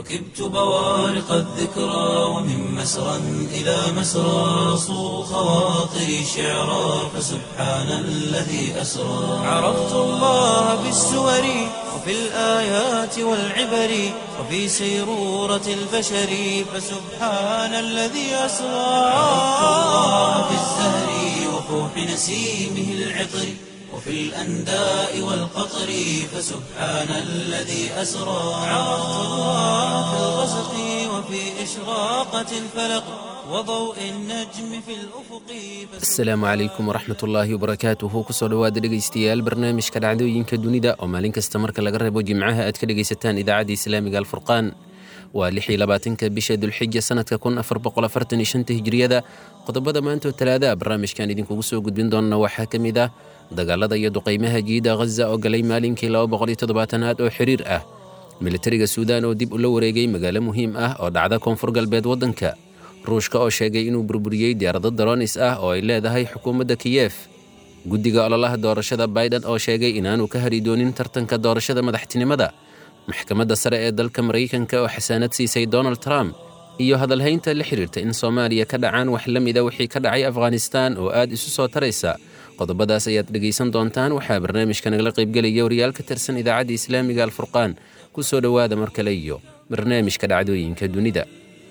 ركبت بوارق الذكرى ومن مسرى إلى مسرى صو خواطري شعرا فسبحان الذي أسرى عرفت الله بالسور وفي الآيات والعبر وفي سيرورة البشر فسبحان الذي أسرى عرفت الله بالزهر وفوح نسيمه العطر وفي الأنداء والقطر فسبحان الذي أسرى عرفت الله في الغسق وفي إشراقة الفلق وضوء النجم في الأفق asalaamu calaykum waraxmat ullaahi wabarakaatuhu kusoo dhowaada dhegaystayaal barnaamijka dhacdooyinka dunida oo maalin kasta marka laga reebo jimcaha aad ka dhegaysataan idaacadda islaamiga alfurqaan waa lix iyo labaatanka bisha dulxija sanadka kun afar boqol afartan iyo shanta hijriyada qodobada maantoo talaadaha barnaamijkan idinkugu soo gudbin doona waxaa ka mid ah dagaalada iyo duqaymaha jiida ghaza oo galay maalinkii laba boqol iyo toddobaatanaad oo xiriir ah militariga suudaan oo dib ula wareegay magaalo muhiim ah oo dhacda koonfur galbeed waddanka ruushka oo sheegay inuu burburiyey diyaarado daronis ah oo ay leedahay xukuumadda kiyef guddiga ololaha doorashada biden oo sheegay inaanu ka hari doonin tartanka doorashada madaxtinimada maxkamadda sare ee dalka maraykanka oo xasaanad siisay donald trump iyo hadalhaynta la xiriirta in soomaaliya ka dhacaan wax la mida wixii ka dhacay afghanistan oo aad isu soo taraysa qodobadaas ayaad dhegaysan doontaan waxaa barnaamijka nagala qaybgelaya wariyaal ka tirsan idaacadda islaamiga alfurqaan ku soo dhowaada mar kale iyo barnaamijka dhacdooyinka dunida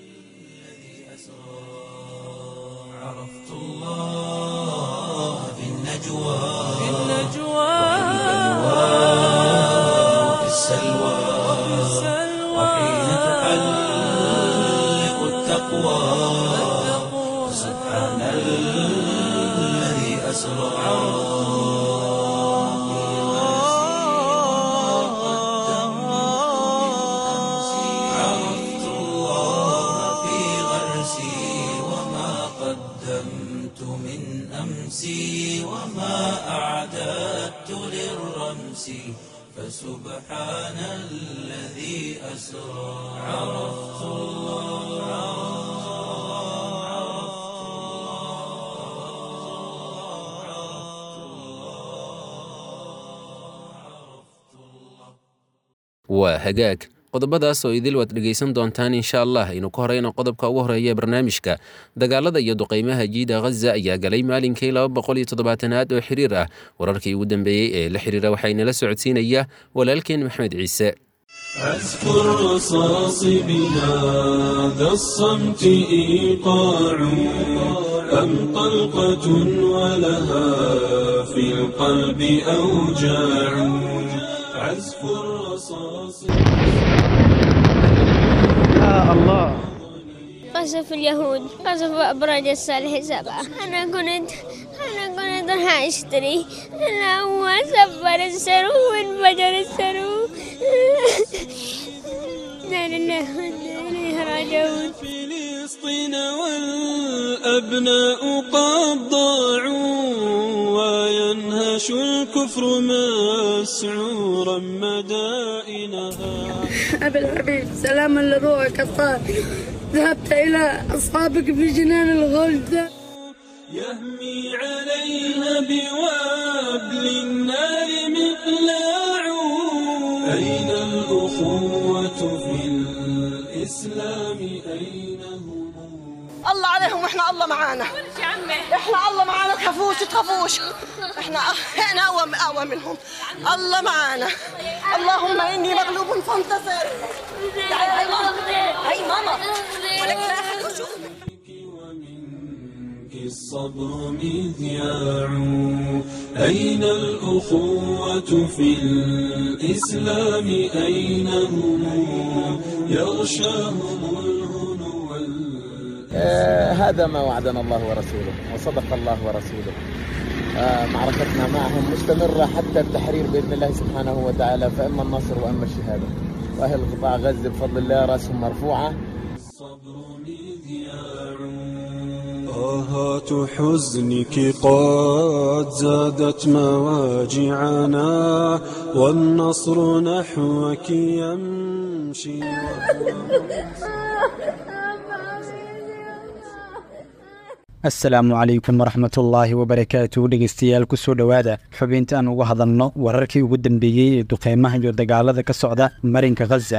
عرفت الله في النجوى وفي السلوى وحين تحلق التقوى سبحان الذي أسرى عرفت الله في غرسي وما قدمت من أمسي وما أعددت للرمس فسبحان الذي أسرى عرفت waa hagaag qodobadaas oo idil waad dhegaysan doontaan insha allah aynu ka horeyno qodobka ugu horeeya ee barnaamijka dagaalada iyo duqaymaha jiida ghaza ayaa galay maalinkii laba boqol iyo toddobaatanaad oo xiriir ah wararkii ugu dambeeyey ee la xiriira waxaa inala socodsiinaya walaalkeen maxmed ciise أذكر رصاص بهذا الصمت إيقاع أم طلقة ولها في القلب أوجاع عزف الرصاص قصف اليهود قصف أبراج الصالح سبعة أنا كنت أنا كنت راح أشتري أنا هو سفر السرو وانفجر السرو لا لله وإنا إليه راجعون فلسطين والأبناء قد ضاعوا وينهش الكفر مسعورا مدائنها أبي الحبيب سلاما لروحك الطاهر ذهبت إلى أصحابك في جنان الغلد يهمي عليها بوابل النار مقلاع أين الأخوة في الإسلام أين هم الله عليهم واحنا الله معانا احنا الله معانا تخافوش تخافوش احنا احنا اقوى اقوى منهم الله معانا اللهم اني مغلوب فانتصر تعالي هاي ماما هاي ماما ولك لا أحد يشوفك. ومنك الصبر مذياع أين الأخوة في الإسلام أين هم يغشاهم الهنو وال- آه، هذا ما وعدنا الله ورسوله وصدق الله ورسوله آه، معركتنا معهم مستمرة حتى التحرير بإذن الله سبحانه وتعالى فإما النصر وإما الشهادة وأهل قطاع غزة بفضل الله رأسهم مرفوعة الصبر مذياع طاهات حزنك قد زادت مواجعنا والنصر نحوك يمشي asalaamu calaykum waraxmatullaahi wabarakaatu dhegeystayaal kusoo dhowaada xubinta aan uga hadalno wararkii ugu dambeeyey ee duqeymaha iyo dagaalada ka socda marinka khaza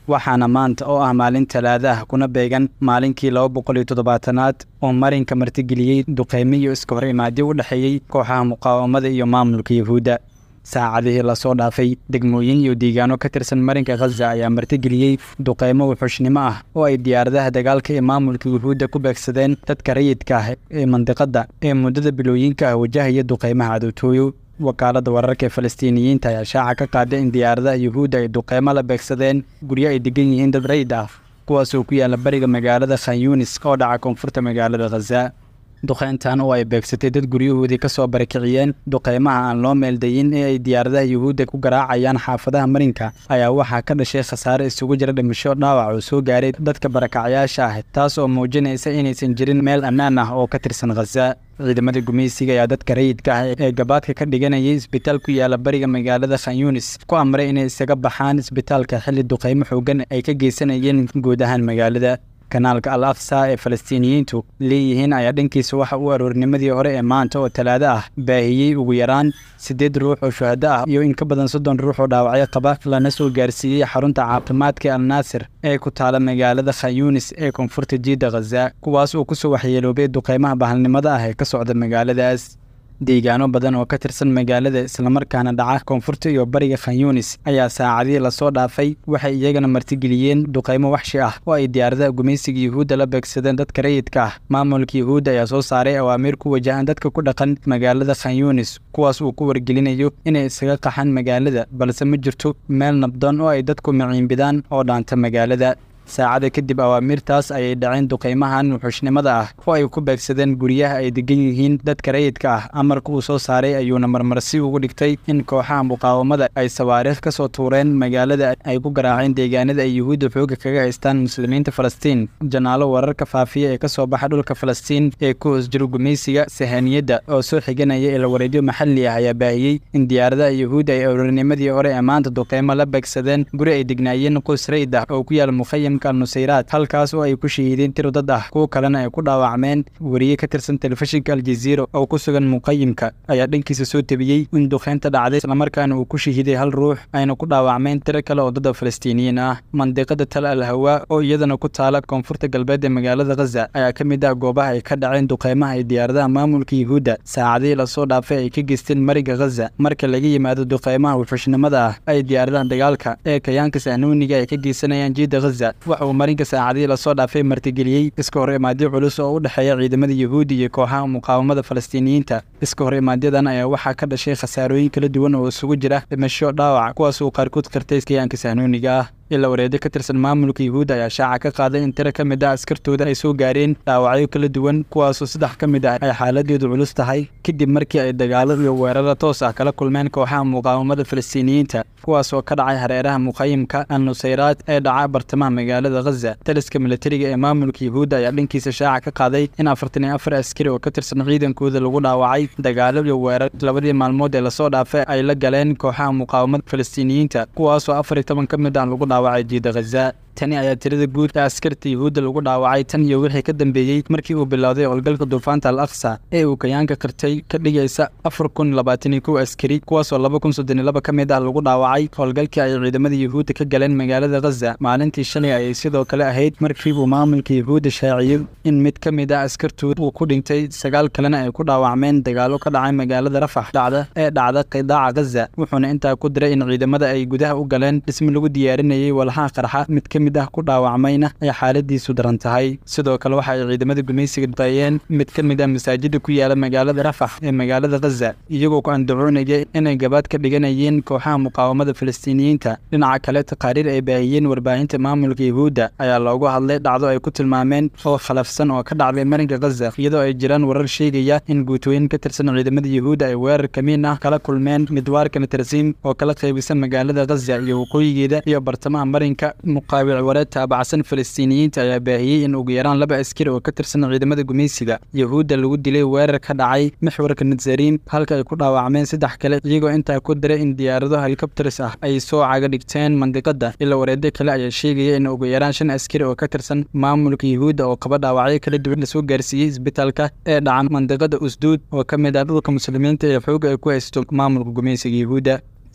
waxaana maanta oo ah maalin talaada ah kuna beegan maalinkii laba boqol iyo toddobaatanaad oo marinka martigeliyey duqeymo iyo iska hor imaadyo u dhexeeyey kooxaha muqaawamada iyo maamulka yuhuudda saacadihii lasoo dhaafay degmooyin iyo deegaano ka tirsan marinka khaza ayaa martigeliyey duqeymo wuxuushnimo ah oo ay diyaaradaha dagaalka ee maamulka yuhuudda ku beegsadeen dadka rayidka ah ee mandiqadda ee muddada bilooyinka ah wajahaya duqeymaha cadowtooyo wakaaladda wararka ee falastiiniyiinta ayaa shaaca ka qaaday in diyaaradaha yuhuudda ay duqeymo la beegsadeen guryo ay degan yihiin dad rayid ah kuwaasoo ku yaala bariga magaalada khan yunis oo dhaca koonfurta magaalada khaza duqeyntan oo ay beegsatay dad guryahoodii ka soo barakiciyeen duqeymaha aan loo meeldayin ee ay diyaaradaha yuhuudda ku garaacayaan xaafadaha marinka ayaa waxaa ka dhashay khasaare isugu jira dhimasho dhaawac oo soo gaaray dadka barakacyaasha ah taas oo muujinaysa inaysan jirin meel ammaan ah oo ka tirsan khaza ciidamada gumaysiga ayaa dadka rayidka ah ee gabaadka ka dhiganayay isbitaal ku yaala bariga magaalada khan yunis ku amray inay isaga baxaan isbitaalka xilli duqeymo xoogan ay ka geysanayeen guud ahaan magaalada kanaalka al afsa ee falastiiniyiintu leeyihiin ayaa dhankiisa waxa uu aroornimadii hore ee maanta oo talaado ah baahiyey ugu yaraan siddeed ruux oo shuhado ah iyo in ka badan soddon ruux oo dhaawacyo qaba lana soo gaarsiiyey xarunta caafimaadka al naasir ee ku taala magaalada khan yunis ee koonfurta jiidda khaza kuwaas oo kusoo waxyeeloobay duqeymaha bahalnimada ah ee ka socda magaaladaas deegaano badan oo ka tirsan magaalada islamarkaana dhaca koonfurta iyo bariga khan yunis ayaa saacadihii lasoo dhaafay waxay iyagana martigeliyeen duqeymo waxshi ah oo ay diyaaradaha gumaysiga yuhuudda la beegsadeen dadka rayidka ah maamulka yuhuudda ayaa soo saaray awaamiir ku wajahan dadka ku dhaqan magaalada khan yunis kuwaas uu ku wargelinayo inay isaga qaxaan magaalada balse ma jirto meel nabdoon oo ay dadku maciinbidaan oo dhaanta magaalada saacada kadib awaamiirtaas ayay dhaceen duqeymahan wuxuushnimada ah oo ay ku beegsadeen guryaha ay degan yihiin dadka rayidka ah amarka uu soo saaray ayuuna marmarsi ugu dhigtay in kooxaha muqaawamada ay sawaariikh ka soo tuureen magaalada ay ku garaaceen deegaanada ay yuhuudda xooga kaga haystaan muslimiinta falastiin janaalo wararka faafiya ee ka soo baxa dhulka falastiin ee ku hoos jiro gumaysiga sahaniyadda oo soo xiganaya ilawareedyo maxalli ah ayaa baahiyey in diyaaradaha yuhuudda ay aroornimadii hore ee maanta duqeymo la beegsadeen guri ay degnaayeen qoys rayid ah oo ku yaala mukhayam nusayraad halkaas oo ay ku shahiideen tiro dad ah kuwo kalena ay ku dhaawacmeen weriye ka tirsan telefishinka aljaziira oo ku sugan muqayimka ayaa dhankiisa soo tebiyey in duqeynta dhacday islamarkaana uu ku shahiiday hal ruux ayna ku dhaawacmeen tiro kale oo dadda falastiiniyiin ah mandiqada tal al hawaa oo iyadana ku taala koonfurta galbeed ee magaalada khaza ayaa ka mid ah goobaha ay ka dhaceen duqeymaha ay diyaaradaha maamulka yuhuudda saacadihii lasoo dhaafay ay ka geysteen mariga khaza marka laga yimaado duqeymaha wuxuushnimada ah ay diyaaradaha dagaalka ee kayaanka sahnuuniga ay ka geysanayaan jiidda khaza waxa uu marinka saacadihii lasoo dhaafay martigeliyey iska hor imaadyo culus oo u dhexeeya ciidamada yuhuudda iyo kooxaha muqaawamada falastiiniyiinta iska hor imaadyadan ayaa waxaa ka dhashay khasaarooyin kala duwan oo isugu jira dhimasho dhaawac kuwaas uu qaarkood kartay kayaanka sahnuuniga ah ila wareedyo ka tirsan maamulka yuhuudda ayaa shaaca ka qaaday in tiro ka mid ah askartooda ay soo gaareen dhaawacyo kala duwan kuwaasoo saddex ka mid ah ay xaaladeedu culus tahay kadib markii ay dagaalo iyo weeraro toos ah kala kulmeen kooxaha muqaawamada falastiiniyiinta kuwaas oo ka dhacay hareeraha muqayimka al nusayraad ee dhaca bartamaha magaalada khaza taliska milatariga ee maamulka yuhuudda ayaa dhankiisa shaaca ka qaaday in afartan iyo afar askari oo ka tirsan ciidankooda lagu dhaawacay dagaalo iyo weerar labadii maalmood ee lasoo dhaafay ay la galeen kooxaha muqaawamada falastiiniyiinta kuwaasoo afar iyo toban ka mid ah lagu dhaawacay jiida khaza tani ayaa tirada guud ee askarta yuhuudda lagu dhaawacay tan iyo wixii ka dambeeyey markii uu bilowday howlgalka duufaanta al aqsa ee uu kayaanka qirtay ka dhigaysa afar kun labaatan iyo kow askari kuwaasoo laba kun soddon iyo laba ka mid ah lagu dhaawacay howlgalkii ay ciidamada yuhuudda ka galeen magaalada khaza maalintii shalay ayay sidoo kale ahayd markii uu maamulka yuhuudda shaaciyey in mid ka mid ah askartood uu ku dhintay sagaal kalena ay ku dhaawacmeen dagaalo ka dhacay magaalada rafax dhacda ee dhacda qidaaca khaza wuxuuna intaa ku diray in ciidamada ay gudaha u galeen dhisme lagu diyaarinayay walxaha qarxa mid ka mid ah ku dhaawacmayna ay xaaladiisu daran tahay sidoo kale waxa ay ciidamada gumaysiga daayeen mid ka mid ah masaajida ku yaala magaalada rafax ee magaalada khaza iyagoo ku andacoonaya inay gabaad ka dhiganayeen kooxaha muqaawamada falastiiniyiinta dhinaca kale taqaariir ay baahiyeen warbaahinta maamulka yuhuudda ayaa loogu hadlay dhacdo ay ku tilmaameen oo khalafsan oo ka dhacday marinka khaza iyadoo ay jiraan warar sheegaya in guutooyin ka tirsan ciidamada yuhuudda ay weerar kamiin ah kala kulmeen midwaarka natarsiim oo kala qaybisa magaalada khaza iyo waqooyigeeda iyo bartamaha marinka muqaawic wareed taabacsan falastiiniyiinta ayaa baahiyey in ugu yaraan laba askari oo ka tirsan ciidamada gumaysiga yuhuudda lagu dilay weerar ka dhacay mixwarka natsariim halka ay ku dhaawacmeen saddex kale iyagoo intaa ku diray in diyaarado helikobters ah ay soo caga dhigteen mandiqada ila wareedyo kale ayaa sheegaya in ugu yaraan shan askari oo ka tirsan maamulka yuhuudda oo qaba dhaawacyo kala duwan lasoo gaarsiiyey isbitaalka ee dhacan mandiqada usduud oo ka mid ah dhulka muslimiinta ee xooga ay ku haysto maamulka gumaysiga yuhuudda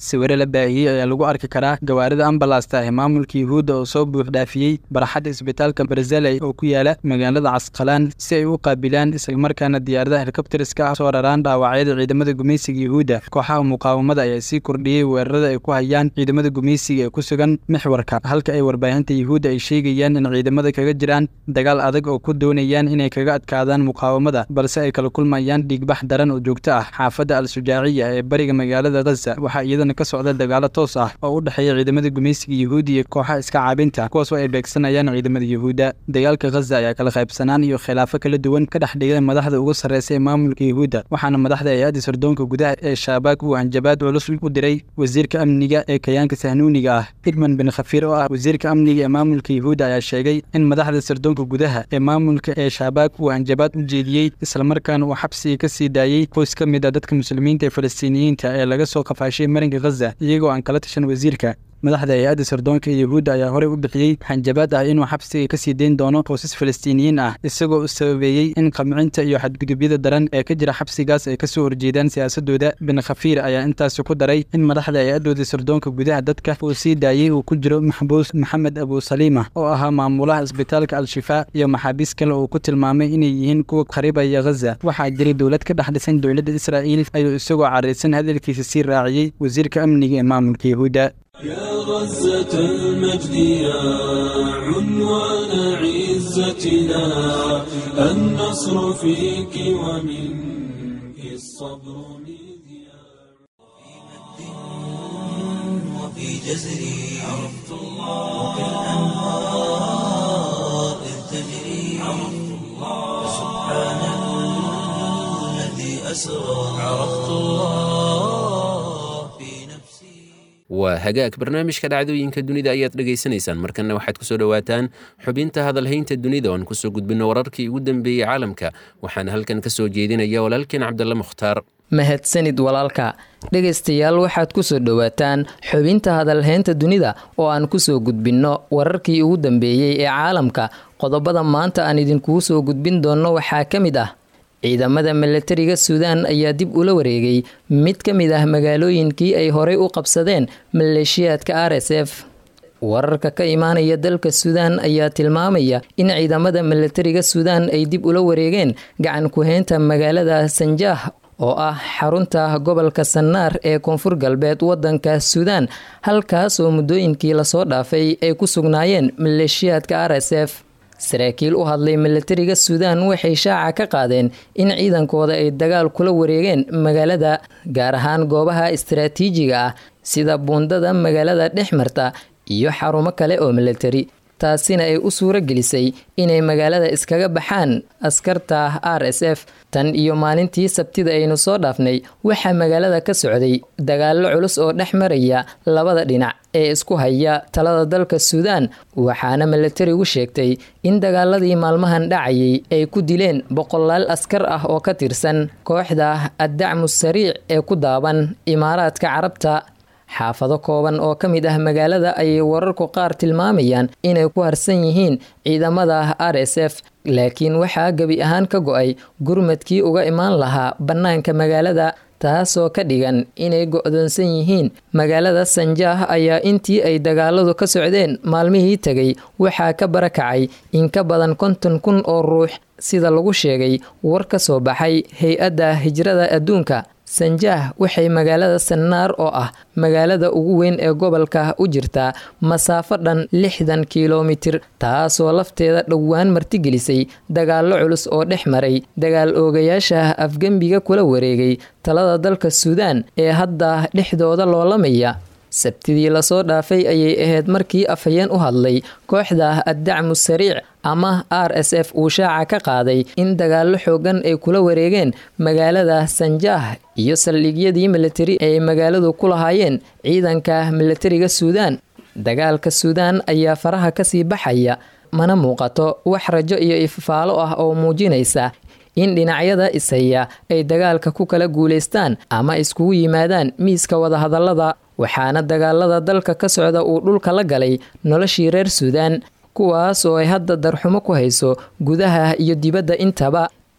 sawiro la baahiyey ayaa lagu arki karaa gawaarida ambalasta ee maamulka yuhuudda oo soo buuxdhaafiyey barxadda isbitaalka barzaley oo ku yaala magaalada casqalaan si ay u qaabilaan islamarkaana diyaaradaha helikobteriska ah soo raraan dhaawacyada ciidamada gumaysiga yuhuudda kooxaha muqaawamada ayaa sii kordhiyey weerarada ay ku hayaan ciidamada gumaysiga ee ku sugan mixwarka halka ay warbaahinta yuhuudda ay sheegayaan in ciidamada kaga jiraan dagaal adag oo ku doonayaan inay kaga adkaadaan muqaawamada balse ay kala kulmayaan dhiigbax daran oo joogto ah xaafadda al-shujaaciya ee bariga magaalada khaza waxaa iyadana ka socda dagaalo toos ah oo u dhexeeya ciidamada gumaysiga yuhuudda iyo kooxaha iska caabinta kuwaasoo ay beegsanayaan ciidamada yuhuudda dagaalka khaza ayaa kala qaybsanaan iyo khilaafo kala duwan ka dhex dhigay madaxda ugu sarreysa ee maamulka yuhuudda waxaana madaxda hay-adda sirdoonka gudaha ee shaabaag uu hanjabaad culus u diray wasiirka amniga ee kayaanka sahnuuniga ah idman bin khafiir oo ah wasiirka amniga ee maamulka yuhuudda ayaa sheegay in madaxda sirdoonka gudaha ee maamulka ee shaabaag uu hanjabaad u jeediyey islamarkaana uu xabsiga ka sii daayey qoys ka mid a dadka muslimiinta ee falastiiniyiinta ee laga soo qafaashay marinka khaza iyagoo aan kala tashan wasiirka madaxda hay-adda sirdoonka ee yuhuudda ayaa horey u bixiyey hanjabaad ah inuu xabsiga ka sii dayn doono qoysas falastiiniyiin ah isagoo u sababeeyey in qamcinta iyo xadgudubyada daran ee ka jira xabsigaas ay kasoo horjeedaan siyaasadooda bin khafiir ayaa intaasi ku daray in madaxda hay-adooda sirdoonka gudaha dadka uu sii daayey uu ku jiro maxbuus maxamed abusaliima oo ahaa maamulaha isbitaalka al-shifaa iyo maxaabiis kale oo ku tilmaamay inay yihiin kuwa qaribaya khaza waxaa jiray dowlad ka dhex dhisan dowladda israa'iil ayuu isagoo careysan hadalkiisa sii raaciyey wasiirka amniga ee maamulka yuhuudda يا غزة المجد يا عنوان عزتنا النصر فيك ومنك الصبر مذياع وفي جزري عرفت الله وكالأنهار إذ تجري عرفت الله سبحان الذي أسرى عرفت الله في نفسي waa hagaag barnaamijka dhacdooyinka dunida ayaad dhegaysanaysaan markanna waxaad ku soo dhowaataan xubinta hadalhaynta dunida oon kusoo gudbinno wararkii ugu dambeeyey caalamka waxaana halkan ka soo jeedinaya walaalkeen cabdalla mukhtaar mahadsanid walaalka dhegaystayaal waxaad ku soo dhowaataan xubinta hadalhaynta dunida oo aan kusoo gudbinno wararkii ugu dambeeyey ee caalamka qodobada maanta aan idinkugu soo gudbin doonno waxaa ka mid ah ciidamada milatariga suudaan ayaa dib ula wareegay mid ka mid ah magaalooyinkii ay horey u qabsadeen maleeshiyaadka r s f wararka ka imaanaya dalka suudaan ayaa tilmaamaya in ciidamada milatariga suudaan ay dib ula wareegeen gacan ku-heynta magaalada sanjaah oo ah xarunta gobolka sannaar ee koonfur galbeed wadanka suudaan halkaas oo muddooyinkii lasoo dhaafay ay ku sugnaayeen maleeshiyaadka r s f saraakiil u hadlay milatariga suudaan waxay shaaca ka qaadeen in ciidankooda ay dagaal kula wareegeen magaalada gaar ahaan goobaha istaraatiijiga ah sida buundada magaalada dhex marta iyo xarumo kale oo milatari taasina ay u suuro gelisay inay magaalada iskaga baxaan askarta r s f tan iyo maalintii sabtida aynu soo dhaafnay waxaa magaalada ka socday dagaallo culus oo dhex maraya labada dhinac ee isku haya talada dalka suudaan waxaana milatarigu sheegtay in dagaaladii maalmahan dhacayay ay ku dileen boqolaal askar ah oo ka tirsan kooxda addacmu sariic ee ku daaban imaaraadka carabta xaafado kooban oo ka mid ah magaalada ayay wararku qaar tilmaamayaan inay ku harsan yihiin ciidamada r s f laakiin waxaa gebi ahaan ka go-ay gurmadkii uga imaan lahaa bannaanka magaalada taasoo ka dhigan inay go-doonsan yihiin magaalada sanjaah ayaa intii ay dagaaladu ka socdeen maalmihii tegay waxaa ka barakacay in ka badan konton kun oo ruux sida lagu sheegay war ka soo baxay hay-adda hijrada adduunka sanjaah waxay magaalada sannaar oo ah magaalada ugu weyn ee gobolka u jirtaa masaafo dhan lixdan kilomitir taasoo lafteeda dhowaan martigelisay dagaallo culus oo dhex maray dagaal oogayaasha afgembiga kula wareegay talada dalka suudaan ee hadda dhexdooda loolamaya sabtidii lasoo dhaafay ayay ahayd markii afhayeen u hadlay kooxda addacmu sariic ama r s f uu shaaca ka qaaday in dagaallo xoogan ay kula wareegeen magaalada sanjaah iyo saldhigyadii militari ay magaaladu ku lahaayeen ciidanka militariga suudaan dagaalka suudaan ayaa faraha kasii baxaya mana muuqato wax rajo iyo ifafaalo ah oo muujinaysa in dhinacyada ishaya ay dagaalka ku kala guulaystaan ama iskugu yimaadaan miiska wadahadallada waxaana dagaalada dalka ka socda uu dhulka la galay noloshii reer suudaan kuwaas oo ay hadda darxumo ku hayso gudaha iyo dibadda intaba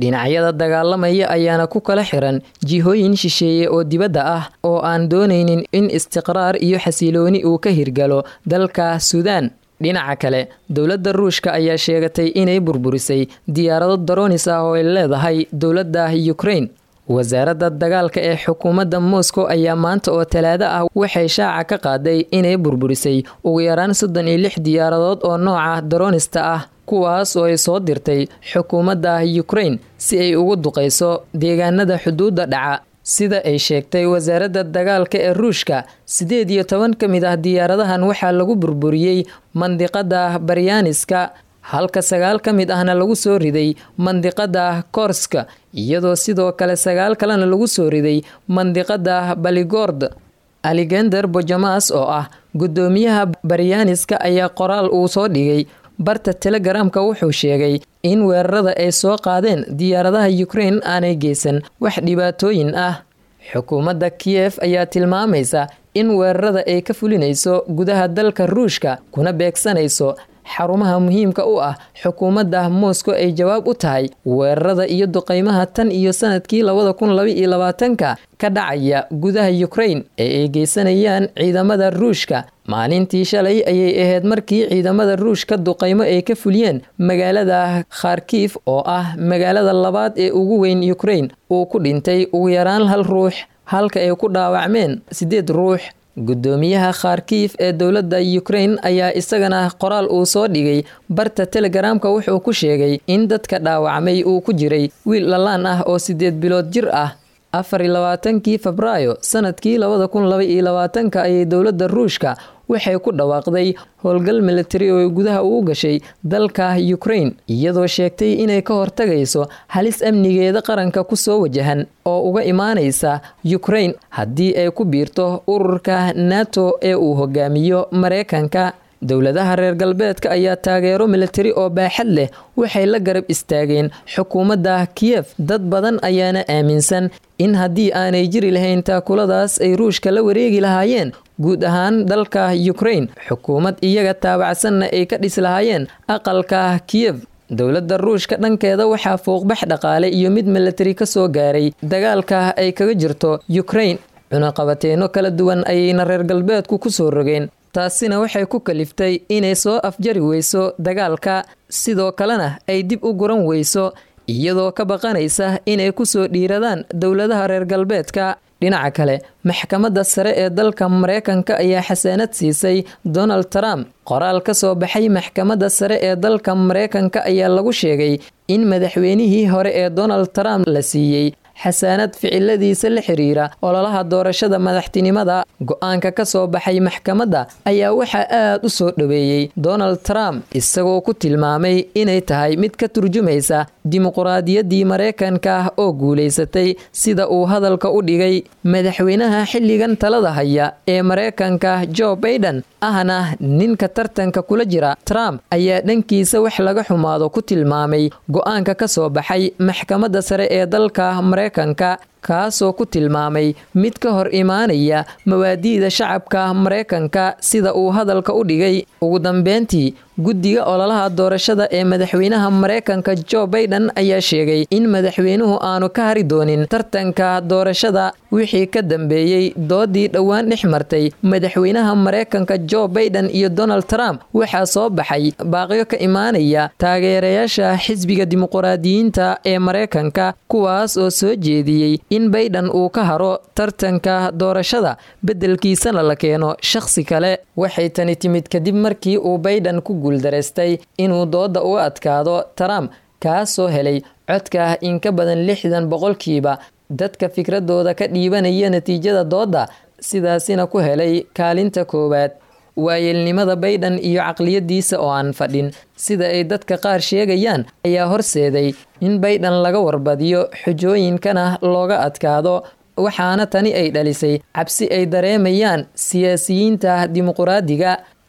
dhinacyada dagaalamaya ayaana ku kala xiran jihooyin shisheeye oo dibadda ah oo aan doonaynin in istiqraar iyo xasilooni uu ka hirgalo dalka suudaan dhinaca kale dowladda ruushka ayaa sheegatay inay burburisay diyaarado daroonis ah oo ay leedahay dowladda ukraine wasaaradda dagaalka ee xukuumadda moscow ayaa maanta oo talaado ah waxay shaaca ka qaaday inay burburisay ugu yaraan soddon iyo lix diyaaradood oo nooca daroonista ah kuwaas oo ay soo dirtay xukuumadda ukraine si ay ugu duqayso deegaanada xuduudda dhaca sida ay sheegtay wasaaradda dagaalka ee ruushka siddeed iyo toban ka mid ah diyaaradahan waxaa lagu burburiyey mandiqada baryaaniska halka sagaal ka mid ahna lagu soo riday mandiqada korska iyadoo sidoo kale sagaal kalena lagu soo riday mandiqada baligord alexander bojamas oo ah guddoomiyaha baryaaniska ayaa qoraal uu soo dhigay barta telegaraamka wuxuu sheegay in weerarada ay soo qaadeen diyaaradaha ukraine aanay geysan wax dhibaatooyin ah xukuumadda kiyef ayaa tilmaamaysa in weerarada ay ka fulinayso gudaha dalka ruushka kuna beegsanayso xarumaha muhiimka u ah xukuumadda moscow ay jawaab u tahay weerarada iyo duqeymaha tan iyo sanadkii labada kun laba iyo labaatanka ka dhacaya gudaha ukraine ee ay geysanayaan ciidamada ruushka maalintii shalay ayay ahayd markii ciidamada ruushka duqeymo ay ka fuliyeen magaalada kharkif oo ah magaalada labaad ee ugu weyn ukraine uu ku dhintay ugu yaraan hal ruux halka ay ku dhaawacmeen siddeed ruux guddoomiyaha kharkif ee dowladda ukraine ayaa isagana qoraal uu soo dhigay barta telegaraamka wuxuu ku sheegay in dadka dhaawacmay uu ku jiray wiil dhalaan ah oo siddeed bilood jir ah afar iyo labaatankii febraayo sanadkii labada kun laba iyo labaatanka ayay dowladda ruushka waxay ku dhawaaqday howlgal militari oo gudaha uu gashay dalka ukraine iyadoo sheegtay inay ka hortagayso halis amnigeeda qaranka kusoo wajahan oo uga imaanaysa ukraine haddii ay ku biirto ururka nato ee uu hogaamiyo mareykanka dowladaha reer galbeedka ayaa taageero militari oo baaxad leh waxay la garab istaageen xukuumadda kiyef dad badan ayaana aaminsan in haddii aanay jiri lahayn taakuladaas ay ruushka la wareegi lahaayeen guud ahaan dalka ukraine xukuumad iyaga taabacsanna ay ka dhis lahaayeen aqalka kiyef dowladda ruushka dhankeeda waxaa fouqbax dhaqaale iyo mid militari ka soo gaaray dagaalka ay kaga jirto ukraine cunaqabateenno kala duwan ayayna reer galbeedku ku soo rogeen taasina waxay ku kaliftay inay soo afjari weyso dagaalka sidoo kalena ay dib u guran weyso iyadoo ka baqanaysa inay ku soo dhiiradaan dowladaha reer galbeedka dhinaca kale maxkamadda sare ee dalka mareykanka ayaa xasaanad siisay donald trump qoraal ka soo baxay maxkamadda sare ee dalka mareykanka ayaa lagu sheegay in madaxweynihii hore ee donald trump la siiyey xasaanad ficiladiisa la xiriira ololaha doorashada madaxtinimada go-aanka ka soo baxay maxkamadda ayaa waxaa aad u soo dhoweeyey donald trump isagoo ku tilmaamay inay tahay mid ka turjumaysa dimuquraadiyaddii mareykanka oo guulaysatay sida uu hadalka u dhigay madaxweynaha xilligan talada haya ee mareykanka joe baiden ahna ninka tartanka kula jira trump ayaa dhankiisa wax laga xumaado ku tilmaamay go-aanka ka soo baxay maxkamadda sare ee dalka mareykanka kaasoo ku tilmaamay mid ka hor imaanaya mawaadiida shacabka mareykanka sida uu hadalka u dhigay ugu dambeyntii guddiga ololaha doorashada ee madaxweynaha mareykanka joe baiden ayaa sheegay in madaxweynuhu aanu ka hari doonin tartanka doorashada wixii ka dambeeyey doodii dhowaan dhex martay madaxweynaha mareykanka joe baiden iyo donald trump waxaa soo baxay baaqyo ka imaanaya taageerayaasha xisbiga dimuquraadiyiinta ee mareykanka kuwaas oo soo jeediyey in baiden uu ka haro tartanka doorashada beddelkiisana la keeno shakhsi kale waxay tani timid kadib markii uu baiden ku guuldaraystay inuu dooda uga adkaado trump kaasoo helay codka in ka badan lixdan boqolkiiba dadka fikradooda ka dhiibanaya natiijada dooda sidaasina ku helay kaalinta koowaad waayeelnimada baiden iyo caqliyadiisa oo aan fadhin sida ay dadka qaar sheegayaan ayaa horseeday in baiden laga warbadiyo xujooyinkana looga adkaado waxaana tani ay dhalisay cabsi ay dareemayaan siyaasiyiinta dimuquraadiga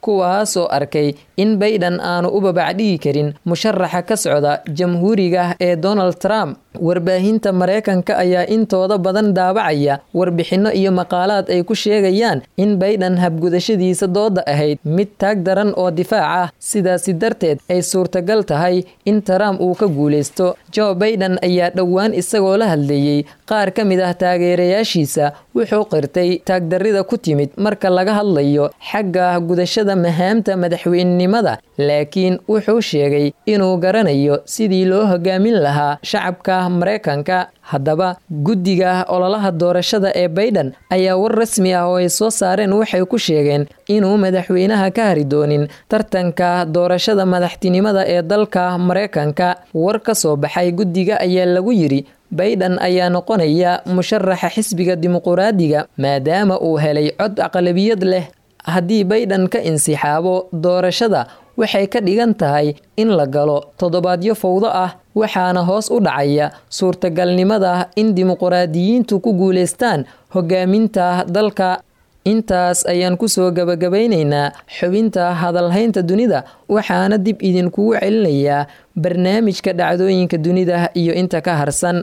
kuwaasoo arkay in bayden aanu u babacdhigi karin musharaxa ka socda jamhuuriga ee donald trump warbaahinta mareykanka ayaa intooda badan daabacaya warbixinno iyo maqaalaad ay ku sheegayaan in bayden habgudashadiisa dooda ahayd mid taag daran oo difaac ah sidaasi darteed ay suurtagal tahay in trump uu ka guulaysto joe baiden ayaa dhowaan isagoo la hadleeyey qaar ka mid ah taageerayaashiisa wuxuu qirtay taagdarrida ku timid marka laga hadlayo xagga gudashada mahaamta madaxweynenimada laakiin wuxuu sheegay inuu garanayo sidii loo hogaamin lahaa shacabka mareykanka haddaba guddiga ololaha doorashada ee baiden ayaa war rasmi ah oo ay soo saareen waxay ku sheegeen inuu madaxweynaha ka hari doonin tartanka doorashada madaxtinimada ee dalka mareykanka war ka soo baxay guddiga ayaa lagu yidhi baiden ayaa noqonaya musharaxa xisbiga dimuquraadiga maadaama uu helay cod aqlabiyad leh haddii baiden ka insixaabo doorashada waxay ka dhigan tahay in la galo toddobaadyo fowdo ah waxaana hoos u dhacaya suurtagalnimada in dimuquraadiyiintu ku guulaystaan hogaaminta dalka intaas ayaan kusoo gabagabaynaynaa xubinta hadalhaynta dunida waxaana dib idinkugu celinayaa barnaamijka dhacdooyinka dunida iyo inta ka harsan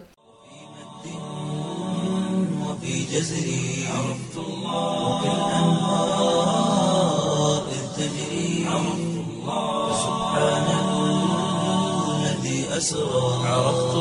وفي جزري عرفت الله وكالأنهار إذ تجري عرفت الله سبحان الذي أسرى عرفت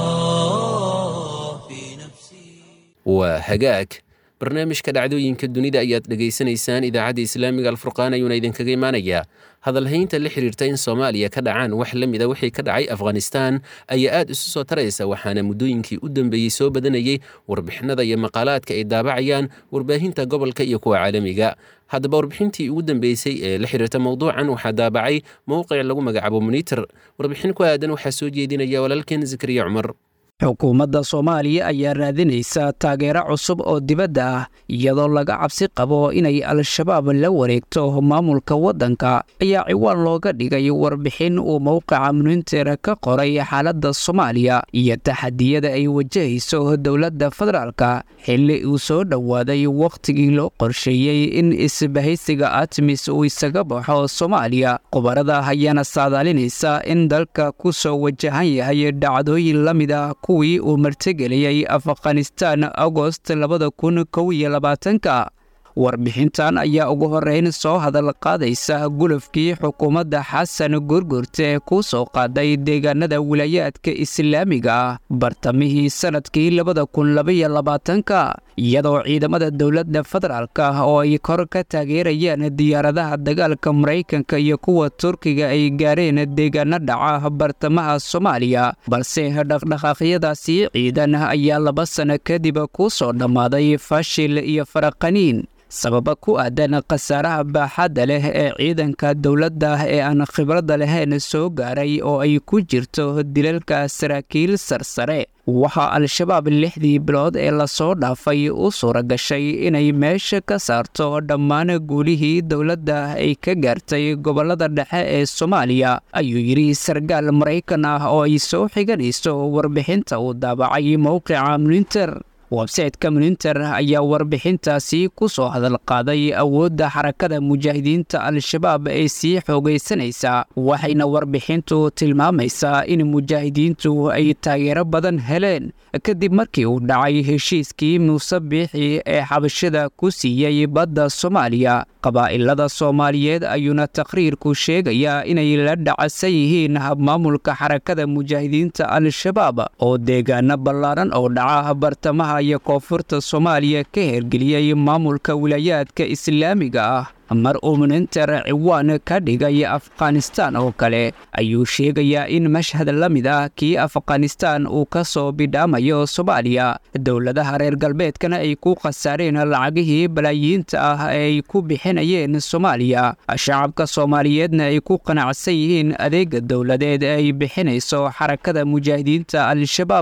الله في نفسي waa hagaag barnaamijka dhacdooyinka dunida ayaad dhegaysanaysaan idaacadda islaamiga alfurqaan ayuuna idinkaga imaanayaa hadalhaynta la xiriirta in soomaaliya ka dhacaan wax la mida wixii ka dhacay afghanistaan ayaa aad isu soo taraysa waxaana muddooyinkii u dambeeyey soo badanayay warbixinada iyo maqaalaadka ay daabacayaan warbaahinta gobolka iyo kuwa caalamiga haddaba warbixintii ugu dambeysay ee la xiriirta mowduucan waxaa daabacay mowqic lagu magacaabo moniter warbixin ku aadan waxaa soo jeedinaya walaalkeen zakariya cumar xukuumadda soomaaliya ayaa raadinaysa taageero cusub oo dibadda ah iyadoo laga cabsi qabo inay al-shabaab la wareegto maamulka waddanka ayaa ciwaan looga dhigay warbixin uu mowqica muninter ka qoray xaaladda soomaaliya iyo taxadiyada ay wajahayso dowladda federaalka xilli uu soo dhowaaday wakhtigii loo qorsheeyey in isbahaysiga atmis uu isaga baxo soomaaliya khubarada ayaana saadaalinaysa in dalka ku soo wajahan yahay dhacdooyin la mid ah kuwii uu martigeliyey afghanistaan agost labada kun kow iyo labaatanka warbixintan ayaa ugu horreyn soo hadal qaadaysa gulufkii xukuumadda xasan gurgurte ku soo qaaday deegaanada wilaayaadka islaamiga ah bartamihii sannadkii labada kun labaiyo labaatanka iyadoo ciidamada dowladda federaalka oo ay kor ka taageerayaan diyaaradaha dagaalka maraykanka iyo kuwa turkiga ay gaareen deegaano dhaca bartamaha soomaaliya balse dhaqdhaqaaqyadaasi ciidan ayaa laba sano kadib ku soo dhammaaday fashil iyo faraqaniin sababa ku aadan khasaaraha baaxadda leh ee ciidanka dowladda ee aan khibradda lahayn soo gaaray oo ay ku jirto dilalka saraakiil sarsare waxaa al-shabaab lixdii bilood ee lasoo dhaafay u suura gashay inay meesha ka saarto dhammaan guulihii dowladda ay ka gaartay gobollada dhexe ee soomaaliya ayuu yidhi sarkaal maraykan ah oo ay soo xiganayso warbixinta uu daabacay mowqica muninter websayteka muninter ayaa warbixintaasi ku soo hadal qaaday awoodda xarakada mujaahidiinta al-shabaab ee sii xoogaysanaysa waxayna warbixintu tilmaamaysaa in mujaahidiintu ay taageero badan heleen kadib markii uu dhacay heshiiskii muuse biixi ee xabashada ku siiyey badda soomaaliya qabaa'ilada soomaaliyeed ayuuna taqhriirku sheegayaa inay la dhacasan yihiin habmaamulka xarakada mujaahidiinta al-shabaab oo deegaano ballaaran oo dhaca bartamaha iyo koonfurta soomaaliya ka hergeliyey maamulka wilaayaadka islaamiga ah mar uu muninter ciwaan ka dhigay afghanistaan oo kale ayuu sheegayaa in mashhad la mid ah kii afghanistaan uu ka soo bidhaamayo soomaaliya dowladaha reer galbeedkana ay ku khasaareen lacagihii balaayiinta ah ee ay ku bixinayeen soomaaliya shacabka soomaaliyeedna ay ku qanacsan yihiin adeega dowladeed ee ay bixinayso xarakada mujaahidiinta al-shabaab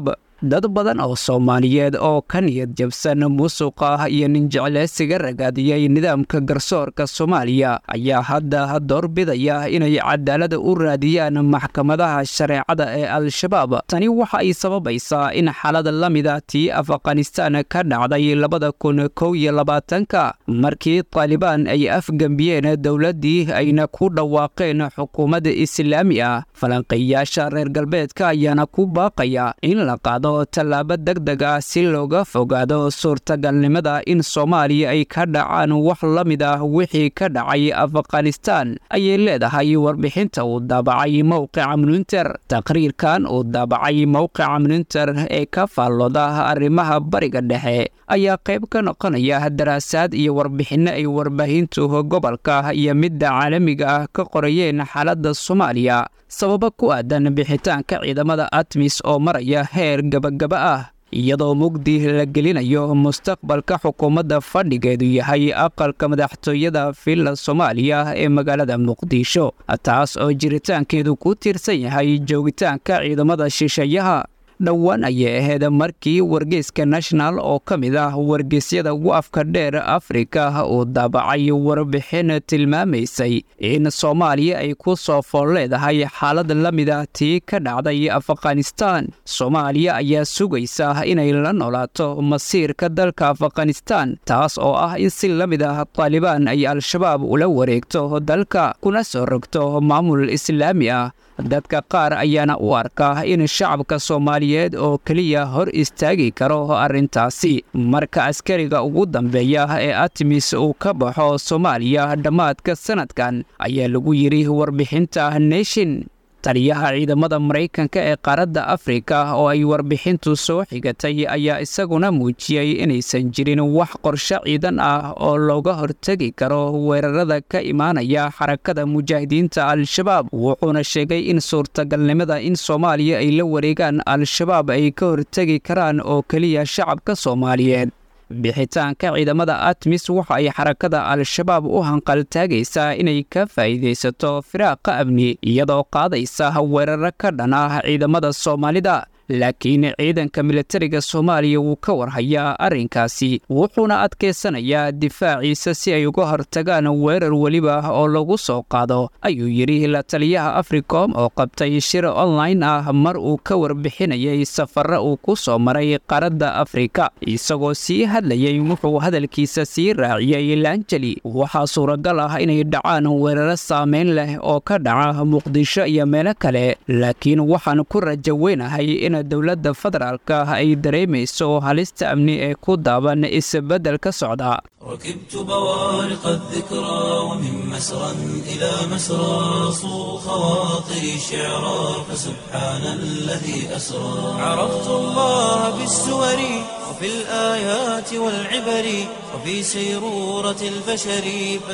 dad badan oo soomaaliyeed oo ka niyad jabsan musuqa iyo ninjecleysiga ragaadiyey nidaamka garsoorka soomaaliya ayaa hadda doorbidaya inay cadaalada u raadiyaan maxkamadaha shareecada ee al-shabaab tani waxa ay sababaysaa in xaalad la mida tii afghanistaan ka dhacday labada kun kow iyo labaatanka markii taalibaan ay afgembiyeen dowladdii ayna ku dhawaaqeen xukuumadda islaami ah falanqeeyaasha reer galbeedka ayaana ku baaqaya in la qaado tallaabo deg deg ah si looga fogaado suurtagalnimada in soomaaliya ay ka dhacaan wax la mid ah wixii ka dhacay afghanistaan ayay leedahay warbixinta uu daabacay mowqica mnunter taqriirkan uu daabacay mowqica mnunter ee ka faallooda arrimaha bariga dhexe ayaa qayb ka noqonaya daraasaad iyo warbixinno ay warbaahintu gobolka iyo midda caalamiga ah ka qorayeen xaaladda soomaaliya sababo ku aadan bixitaanka ciidamada atmis oo maraya heer gabagaba ah iyadoo mugdi la gelinayo mustaqbalka xukuumadda fadhigeedu yahay aqalka madaxtooyada villa soomaaliya ee magaalada muqdisho taas oo jiritaankeedu ku tiirsan yahay joogitaanka ciidamada shisheeyaha dhowaan ayay ahayd markii wargeyska national oo ka mid ah wargeysyada ugu afka dheer afrika uu daabacay warbixin tilmaamaysay in soomaaliya ay ku soo fool leedahay xaalad la mida tii ka dhacday afghanistaan soomaaliya ayaa sugaysa inay la noolaato masiirka dalka afghanistaan taas oo ah in si la mid ah taalibaan ay al-shabaab ula wareegto dalka kuna soo rogto maamul islaami ah dadka qaar ayaana u arkaa in shacabka soomaaliyeed oo keliya hor istaagi karo arrintaasi marka askariga ugu dambeeya ee atmis uu ka baxo soomaaliya dhammaadka sanadkan ayaa lagu yidhi warbixinta nation taliyaha ciidamada maraykanka ee qaaradda afrika oo ay warbixintu soo xigatay ayaa isaguna muujiyey inaysan jirin wax qorshe ciidan ah oo looga hortegi karo weerarada ka imaanaya xarakada mujaahidiinta al-shabaab wuxuuna sheegay in suurtagalnimada in soomaaliya ay la wareegaan al-shabaab ay ka hortegi karaan oo keliya shacabka soomaaliyeed bixitaanka ciidamada atmis waxa ay xarakada al-shabaab u hanqaltaagaysaa inay ka faa'iidaysato firaaqa amni iyadoo qaadaysa weeraro ka dhan ah ciidamada soomaalida laakiin ciidanka militariga soomaaliya wuu ka warhayaa arrinkaasi wuxuuna adkaysanayaa difaaciisa si ay uga hortagaan weerar weliba oo lagu soo qaado ayuu yidhi la taliyaha africom oo qabtay shir online ah mar uu ka warbixinayay safarre uu ku soo maray qaaradda afrika isagoo sii hadlayay wuxuu hadalkiisa sii raaciyey lanjeli waxaa suuragal ah inay dhacaan weeraro saameyn leh oo ka dhaca muqdisho iyo meelo kale laakiin waxaan ku rajo weynahay in dowladda federaalka ay dareemayso halista amni ee ku daaban isbeddel ka socda ركبت بوارق الذكرى ومن مسرى إلى مسرى صو خواطري شعرا فسبحان الذي أسرى عرفت الله بالسور وفي الآيات والعبر وفي سيرورة البشر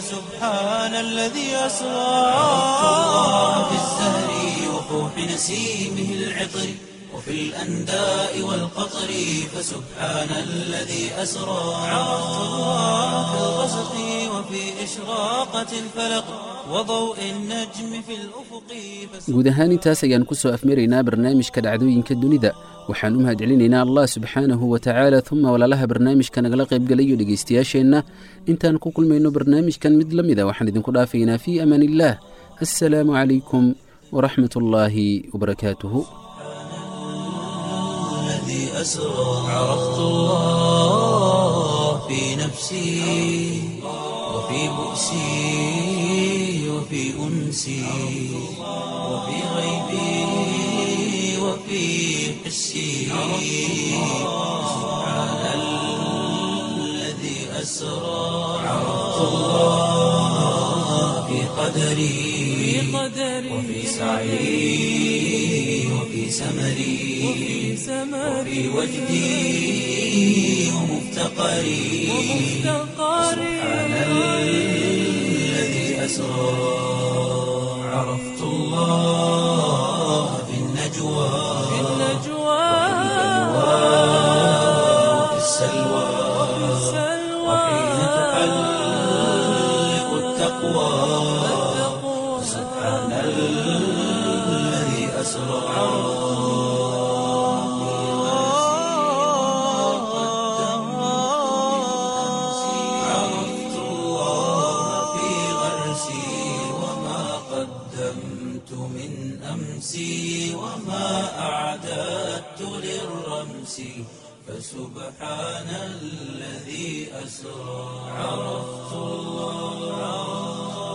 فسبحان الذي أسرى عرفت الله بالزهر وفوح نسيمه العطر وفي الأنداء والقطر فسبحان الذي أسرى عرفت الله في الغسق وفي إشراقة الفلق وضوء النجم في الأفق guud ahaan intaas ayaan ku soo afmaraynaa barnaamijka dhacdooyinka dunida waxaan u mahadcelinaynaa allah subxaanahu wa tacaala uma walaalaha barnaamijka nagala qaybgalayo dhegaystayaasheenna intaan ku kulmayno barnaamijkan mid la mida waxaan idinku dhaafaynaa fii amaan illaah assalaamu calaykum waraxmat ullaahi wabarakaatuhu الذي أسرى عرفت الله في نفسي وفي بؤسي وفي أنسي وفي غيبي وفي حسي سبحان الذي أسرى عرفت الله في قدري وفي سعي وفي سمري وفي وجدي ومفتقري سبحان الذي أسرى عرفت الله في النجوى وفي السلوى وحين تحلق التقوى سبحان الذي أسرى بالأمس فسبحان الذي أسرى عرفت الله